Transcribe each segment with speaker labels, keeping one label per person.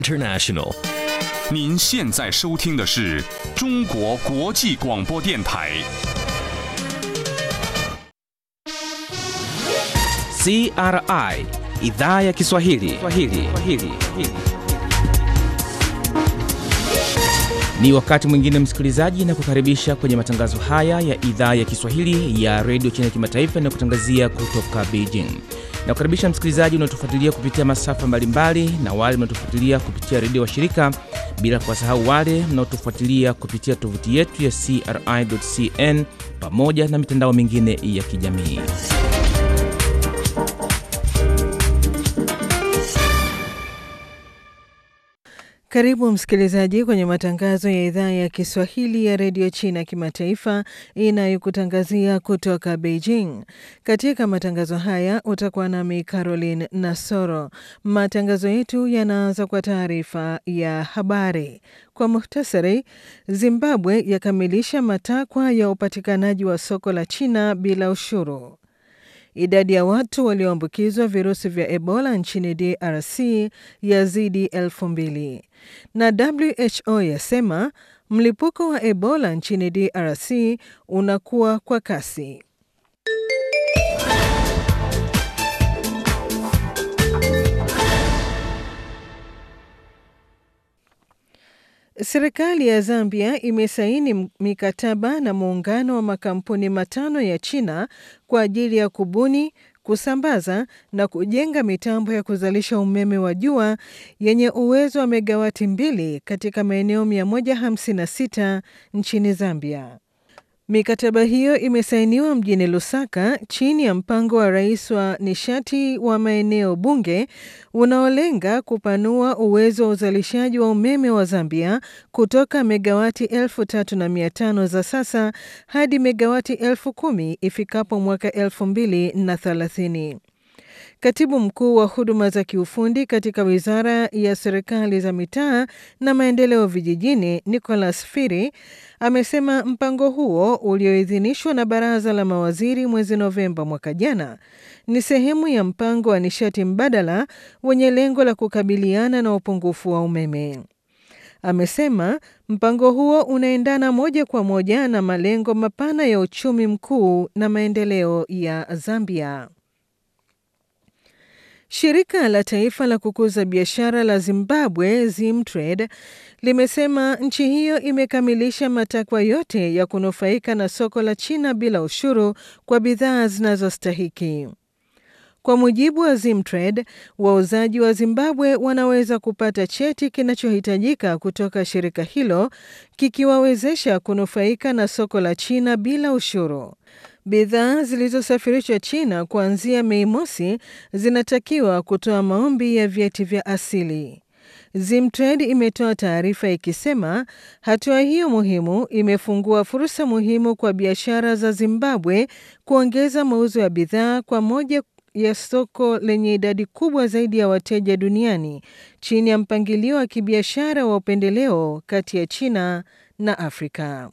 Speaker 1: International.
Speaker 2: 您现在收听的是中国国际广播电台。
Speaker 3: CRI idhaa ya Kiswahili. Swahili. Swahili. Ni wakati mwingine msikilizaji, na kukaribisha kwenye matangazo haya ya idhaa ya Kiswahili ya redio China Kimataifa na kutangazia kutoka Beijing. Na kukaribisha msikilizaji unaotufuatilia kupitia masafa mbalimbali na wale mnaotufuatilia kupitia redio wa shirika, bila kuwasahau wale mnaotufuatilia kupitia tovuti yetu ya CRI.cn pamoja na mitandao mingine ya kijamii.
Speaker 4: Karibu msikilizaji kwenye matangazo ya idhaa ya Kiswahili ya redio China kimataifa inayokutangazia kutoka Beijing. Katika matangazo haya utakuwa nami Caroline Nasoro. Matangazo yetu yanaanza kwa taarifa ya habari. Kwa muhtasari, Zimbabwe yakamilisha matakwa ya upatikanaji wa soko la China bila ushuru. Idadi ya watu walioambukizwa virusi vya Ebola nchini DRC yazidi elfu mbili na WHO yasema mlipuko wa Ebola nchini DRC unakuwa kwa kasi. Serikali ya Zambia imesaini mikataba na muungano wa makampuni matano ya China kwa ajili ya kubuni, kusambaza na kujenga mitambo ya kuzalisha umeme wa jua yenye uwezo wa megawati mbili katika maeneo 156 nchini Zambia. Mikataba hiyo imesainiwa mjini Lusaka chini ya mpango wa rais wa nishati wa maeneo bunge unaolenga kupanua uwezo wa uzalishaji wa umeme wa Zambia kutoka megawati elfu tatu na mia tano za sasa hadi megawati elfu kumi ifikapo mwaka elfu mbili na thelathini. Katibu mkuu wa huduma za kiufundi katika wizara ya serikali za mitaa na maendeleo vijijini, Nicholas Firi, amesema mpango huo ulioidhinishwa na baraza la mawaziri mwezi Novemba mwaka jana ni sehemu ya mpango wa nishati mbadala wenye lengo la kukabiliana na upungufu wa umeme. Amesema mpango huo unaendana moja kwa moja na malengo mapana ya uchumi mkuu na maendeleo ya Zambia. Shirika la taifa la kukuza biashara la Zimbabwe, Zimtrade, limesema nchi hiyo imekamilisha matakwa yote ya kunufaika na soko la China bila ushuru kwa bidhaa zinazostahiki. Kwa mujibu wa Zimtrade, wauzaji wa Zimbabwe wanaweza kupata cheti kinachohitajika kutoka shirika hilo kikiwawezesha kunufaika na soko la China bila ushuru. Bidhaa zilizosafirishwa China kuanzia Mei mosi zinatakiwa kutoa maombi ya vyeti vya asili. Zimtrade imetoa taarifa ikisema hatua hiyo muhimu imefungua fursa muhimu kwa biashara za Zimbabwe kuongeza mauzo ya bidhaa kwa moja ya soko lenye idadi kubwa zaidi ya wateja duniani chini ya mpangilio wa kibiashara wa upendeleo kati ya China na Afrika.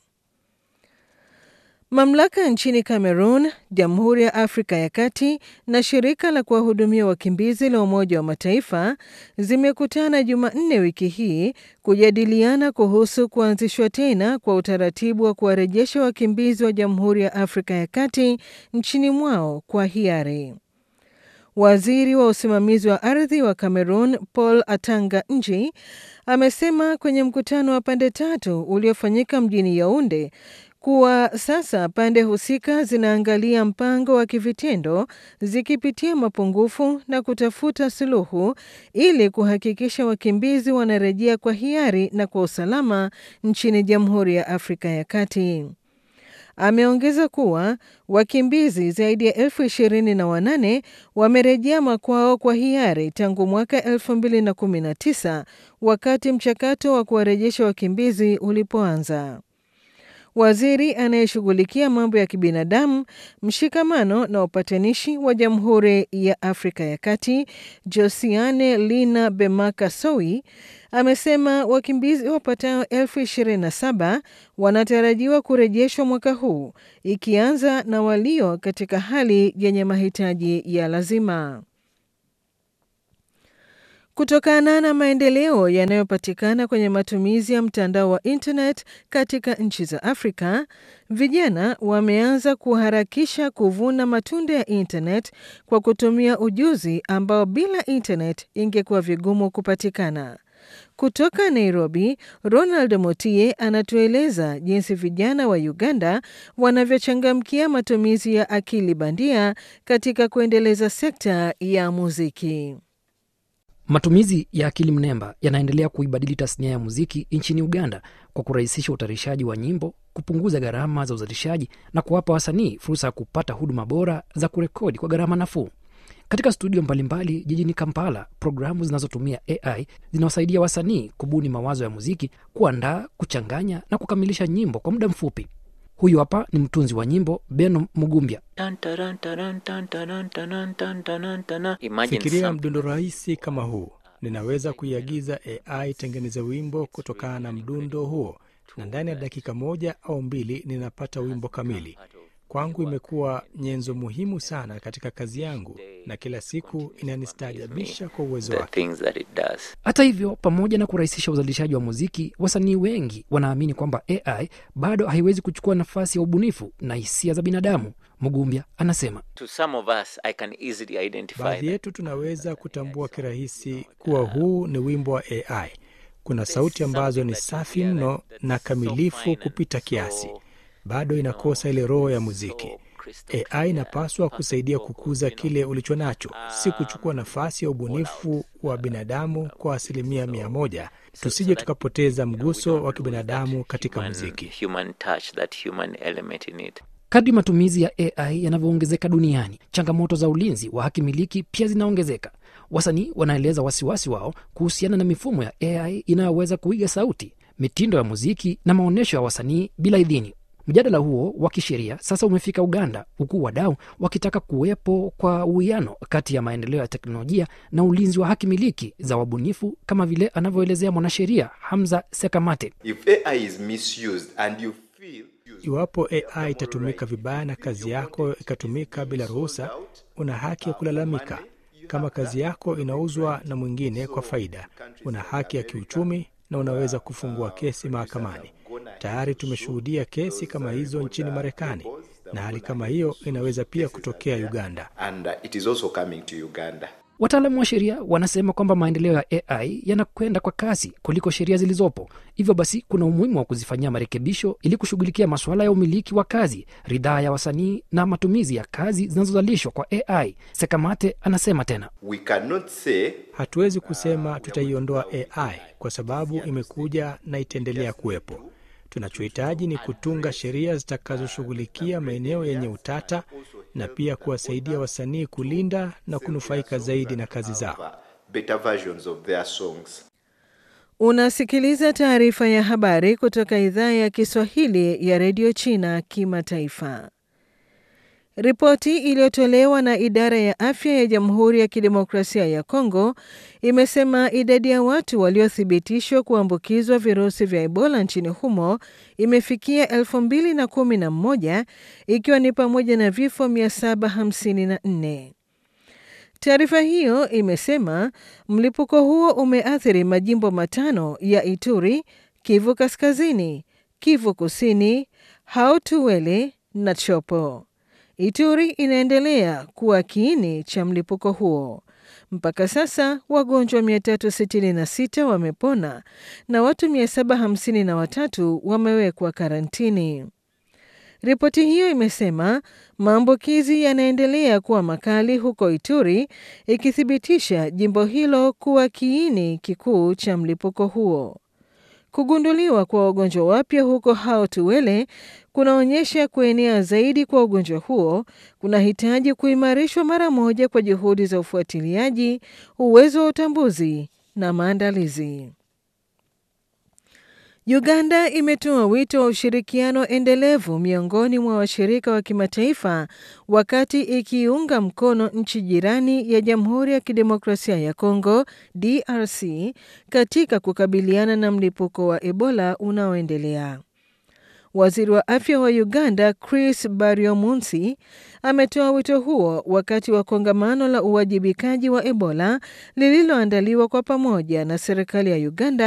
Speaker 4: Mamlaka nchini Cameroon, Jamhuri ya Afrika ya Kati na shirika la kuwahudumia wakimbizi la Umoja wa Mataifa zimekutana Jumanne wiki hii kujadiliana kuhusu kuanzishwa tena kwa utaratibu wa kuwarejesha wakimbizi wa Jamhuri ya Afrika ya Kati nchini mwao kwa hiari. Waziri wa usimamizi wa ardhi wa Cameroon, Paul Atanga Nji, amesema kwenye mkutano wa pande tatu uliofanyika mjini Yaounde kuwa sasa pande husika zinaangalia mpango wa kivitendo zikipitia mapungufu na kutafuta suluhu ili kuhakikisha wakimbizi wanarejea kwa hiari na kwa usalama nchini Jamhuri ya Afrika ya Kati. Ameongeza kuwa wakimbizi zaidi ya elfu ishirini na wanane wamerejea makwao kwa hiari tangu mwaka elfu mbili na kumi na tisa wakati mchakato wa kuwarejesha wakimbizi ulipoanza. Waziri anayeshughulikia mambo ya kibinadamu, mshikamano na upatanishi wa Jamhuri ya Afrika ya Kati, Josiane Lina Bemaka Sowi, amesema wakimbizi wapatao elfu ishirini na saba wanatarajiwa kurejeshwa mwaka huu, ikianza na walio katika hali yenye mahitaji ya lazima. Kutokana na maendeleo yanayopatikana kwenye matumizi ya mtandao wa internet katika nchi za Afrika, vijana wameanza kuharakisha kuvuna matunda ya internet kwa kutumia ujuzi ambao bila internet ingekuwa vigumu kupatikana. Kutoka Nairobi, Ronald Motie anatueleza jinsi vijana wa Uganda wanavyochangamkia matumizi ya akili bandia katika kuendeleza sekta ya muziki.
Speaker 1: Matumizi ya akili mnemba yanaendelea kuibadili tasnia ya muziki nchini Uganda kwa kurahisisha utayarishaji wa nyimbo, kupunguza gharama za uzalishaji na kuwapa wasanii fursa ya kupata huduma bora za kurekodi kwa gharama nafuu. Katika studio mbalimbali jijini Kampala, programu zinazotumia AI zinawasaidia wasanii kubuni mawazo ya muziki, kuandaa, kuchanganya na kukamilisha nyimbo kwa muda mfupi. Huyu hapa ni mtunzi wa nyimbo Beno Mugumbya.
Speaker 5: Fikiria mdundo rahisi kama huu, ninaweza kuiagiza AI tengeneze wimbo kutokana na mdundo huo, na ndani ya dakika moja au mbili ninapata wimbo kamili. Kwangu imekuwa nyenzo muhimu sana katika kazi yangu, na kila siku inanistaajabisha kwa uwezo wake.
Speaker 1: Hata hivyo, pamoja na kurahisisha uzalishaji wa muziki, wasanii wengi wanaamini kwamba AI bado haiwezi kuchukua nafasi ya ubunifu na hisia za binadamu. Mugumbya anasema
Speaker 5: Baadhi yetu tunaweza kutambua kirahisi kuwa huu ni wimbo wa AI. Kuna sauti ambazo ni safi mno na kamilifu kupita kiasi, bado inakosa ile roho ya muziki. AI inapaswa kusaidia kukuza kile ulicho nacho, si kuchukua nafasi ya ubunifu wa binadamu kwa asilimia mia moja. Tusije tukapoteza mguso wa kibinadamu katika muziki.
Speaker 1: Kadri matumizi ya AI yanavyoongezeka duniani, changamoto za ulinzi wa haki miliki pia zinaongezeka. Wasanii wanaeleza wasiwasi wao kuhusiana na mifumo ya AI inayoweza kuiga sauti, mitindo ya muziki na maonyesho ya wasanii bila idhini. Mjadala huo wa kisheria sasa umefika Uganda, huku wadau wakitaka kuwepo kwa uwiano kati ya maendeleo ya teknolojia na ulinzi wa haki miliki za wabunifu, kama vile anavyoelezea mwanasheria Hamza Sekamate.
Speaker 6: If AI is misused and you feel
Speaker 5: Iwapo AI itatumika vibaya na kazi yako ikatumika bila ruhusa, una haki ya kulalamika. Kama kazi yako inauzwa na mwingine kwa faida, una haki ya kiuchumi na unaweza kufungua kesi mahakamani. Tayari tumeshuhudia kesi kama hizo nchini Marekani, na hali kama hiyo inaweza pia kutokea Uganda.
Speaker 6: and uh, it is also coming to Uganda.
Speaker 1: Wataalamu wa sheria wanasema kwamba maendeleo ya AI yanakwenda kwa kasi kuliko sheria zilizopo. Hivyo basi, kuna umuhimu wa kuzifanyia marekebisho ili kushughulikia masuala ya umiliki wa kazi, ridhaa ya wasanii na matumizi ya kazi zinazozalishwa kwa AI. Sekamate anasema tena.
Speaker 6: We cannot say
Speaker 5: Hatuwezi kusema tutaiondoa AI kwa sababu imekuja na itaendelea kuwepo. Tunachohitaji ni kutunga sheria zitakazoshughulikia maeneo yenye utata na pia kuwasaidia wasanii kulinda na kunufaika zaidi na kazi zao.
Speaker 6: better versions of their songs.
Speaker 4: Unasikiliza taarifa ya habari kutoka idhaa ya Kiswahili ya redio China kimataifa. Ripoti iliyotolewa na idara ya afya ya Jamhuri ya Kidemokrasia ya Kongo imesema idadi ya watu waliothibitishwa kuambukizwa virusi vya Ebola nchini humo imefikia 2011 ikiwa ni pamoja na vifo 754. Taarifa hiyo imesema mlipuko huo umeathiri majimbo matano ya Ituri, Kivu Kaskazini, Kivu Kusini, Hautuwele na Chopo. Ituri inaendelea kuwa kiini cha mlipuko huo. Mpaka sasa wagonjwa 366 wamepona na watu 753 wamewekwa karantini. Ripoti hiyo imesema maambukizi yanaendelea kuwa makali huko Ituri, ikithibitisha jimbo hilo kuwa kiini kikuu cha mlipuko huo. Kugunduliwa kwa wagonjwa wapya huko Hao-Tuwele kunaonyesha kuenea zaidi kwa ugonjwa huo kunahitaji kuimarishwa mara moja kwa juhudi za ufuatiliaji, uwezo wa utambuzi na maandalizi. Uganda imetoa wito wa ushirikiano endelevu miongoni mwa washirika wa kimataifa wakati ikiunga mkono nchi jirani ya Jamhuri ya Kidemokrasia ya Kongo DRC katika kukabiliana na mlipuko wa Ebola unaoendelea. Waziri wa afya wa Uganda Chris Baryomunsi ametoa wito huo wakati wa kongamano la uwajibikaji wa Ebola lililoandaliwa kwa pamoja na serikali ya Uganda